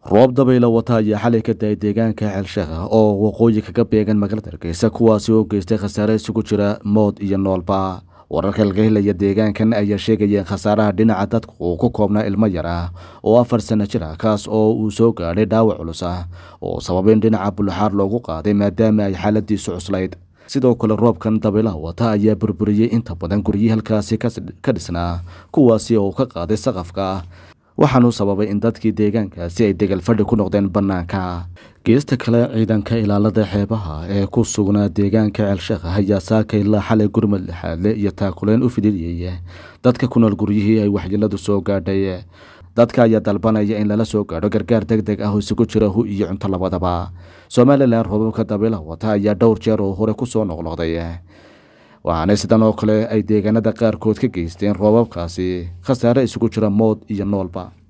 roob dabayla wata ayaa xalay ka da-ay deegaanka ceelsheekha oo waqooyi kaga beegan magaalada hargeysa kuwaasi oo geystay khasaare isugu jira mood iyo noolba wararka laga helaya deegaankan ayaa sheegaya in khasaaraha dhinaca dadku uu ku koobnaa ilmo yar ah oo afar sanno jir ah kaas oo uu soo gaadhay dhaawac culus ah oo sababay in dhinaca buluxaar loogu qaaday maadaama ay xaaladiisu cuslayd sidoo kale roobkan dabaylaha wata ayaa burburiyey inta badan guryihii halkaasi ka dhisnaa kuwaasi oo ka qaaday saqafka waxaanuu sababay in dadkii deegaankaasi ay degal fadhi ku noqdeen bannaanka geesta kale ciidanka ilaalada xeebaha ee ku sugnaa deegaanka ceelsheekha ayaa saaka ilaa xalay gurmad lixaadle iyo taakuleen u fidiliyey dadka ku nool guryihii ay waxyeeladu soo gaadhay dadka ayaa dalbanaya in lala soo gaadho gargaar deg deg ah oo isugu jira hu iyo cunto labadaba somalilan roobabka dabaylaha wata ayaa dhowr jeer oo hore ku soo noqnoqday waxaana sidan oo kale ay deegaanada qaarkood ka geysteen roobabkaasi khasaare isugu jira mood iyo noolba